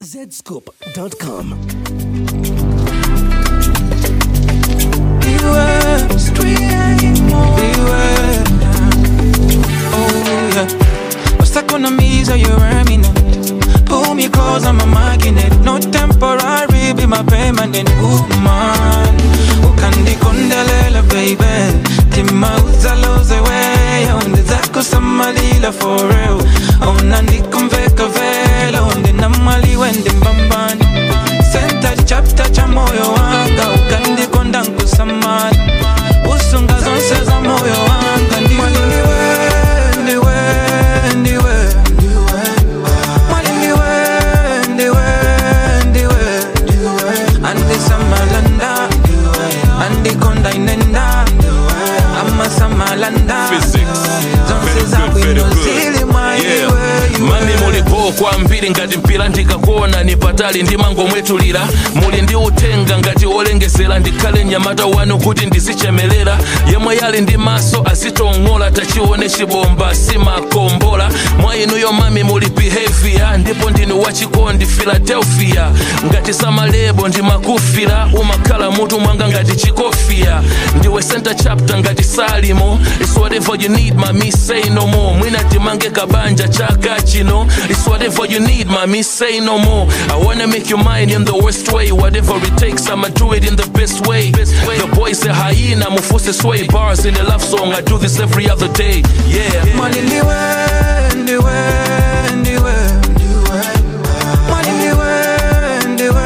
zscoop.com. Beware, beware. Oh yeah. What's that gonna mean? So you're remnant. Pull me close, I'm a magnet. No temporary, be my permanent woman. Ukandi kundelela, baby. Timauza loze way. Onde zako samalila for real. Ona ndikumveka vela. Onde namali wende mbambani. Senta chapter cha moyo wanga. Ukandi konda nkusamani. Usunga zonse za moyo wanga. Ndiwe, ndiwe, ndiwe, ndiwe. Mwali ndiwe, ndiwe, ndiwe. Andi samalanda. Andi konda inenda. Ama samalanda. Physics. Zonse Very za good, very bwino good. zili mwa Yeah. iwe, iwe. mami mulipo kwambiri ngati mpira ndikakuona ni patali ndi mangomwetulira muli ndi utenga ngati olengesera ndikhale mnyamata wanu kuti ndizichemelera yemwe yali ndi maso azitong'ola tachione chibomba simakombola mwa inuyo mami muli behavior ndipo ndinu wachikondi philadelphia ngati samalebo ndimakufira umakhala mutu mwanga ngati chikofia ndiwe center chapter ngati salimo it's whatever you need mami say no more mwina timange kabanja chaka chino it's whatever you need mami say no more i wanna make you mine in the worst way whatever it takes i'ma do it in the best way the boy say hyena mufuse sway bars in a love song i do this every other day yeah Mwali ndiwe, ndiwe, ndiwe. Mwali ndiwe, ndiwe,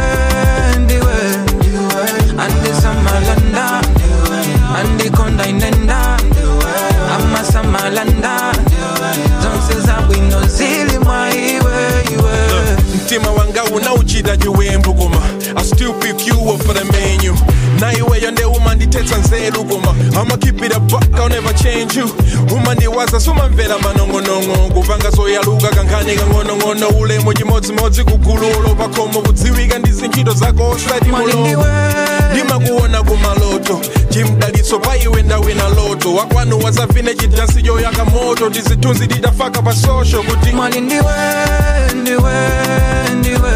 ndiwe. Andi samalanda, andi konda inenda. Ama samalanda, zonse za bwino zili mwa iwe, iwe. mtima wanga unauchita chiwembu koma i still pick you up for the menu na iweyo nde umandithetsa nzeru koma i'ma keep it a buck i'll never change you umandiwaza sumamvera manong'onong'o kupanga zoyaluka kankhani kang'onong'ono ulemu chimodzimodzi kugululo pakhomo kudziwika ndi zintchito zako osati Mwali mulongo ndiwe, ndimakuona kumaloto chimdalitso pa iwe ndawina loto wakwanu wazavine chidansi choyaka moto tizithunzi titafaka pa social kuti mwali ndiwe, ndiwe, ndiwe.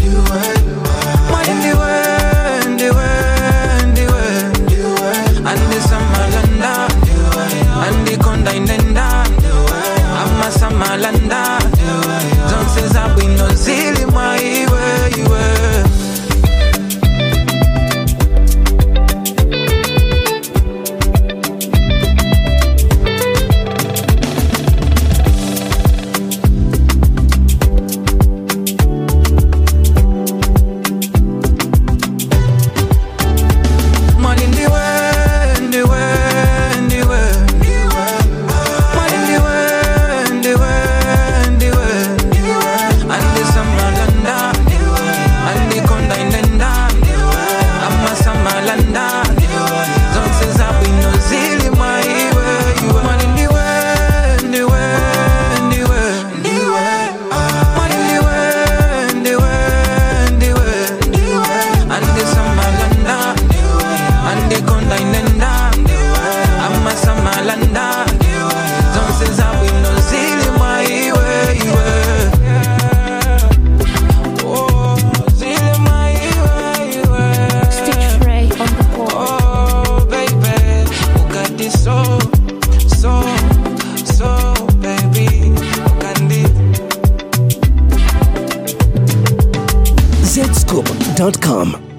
Mwali ndiwe, ndiwe, ndiwe. Andi samalanda, andi konda inenda. Ama samalanda, zonse za bwino zili mwa iwe, iwe. Mwali ndiwe, ndiwe, ndiwe. Mwali ndiwe, ndiwe, ndiwe. Andi samalanda, andi konda inenda. Ama samalanda, zonse za bwino zili mwa iwe, iwe. Mwali ndiwe, ndiwe, ndiwe. Mwali ndiwe, ndiwe, ndiwe. Andi samalanda, andi konda inenda. Ama samalanda, zonse za bwino zili mwa iwe, iwe. Oh, zili mwa iwe, iwe. Stitch Ray on the board. Oh, baby, you got this so, so, so, baby, you got this. zscoop.com.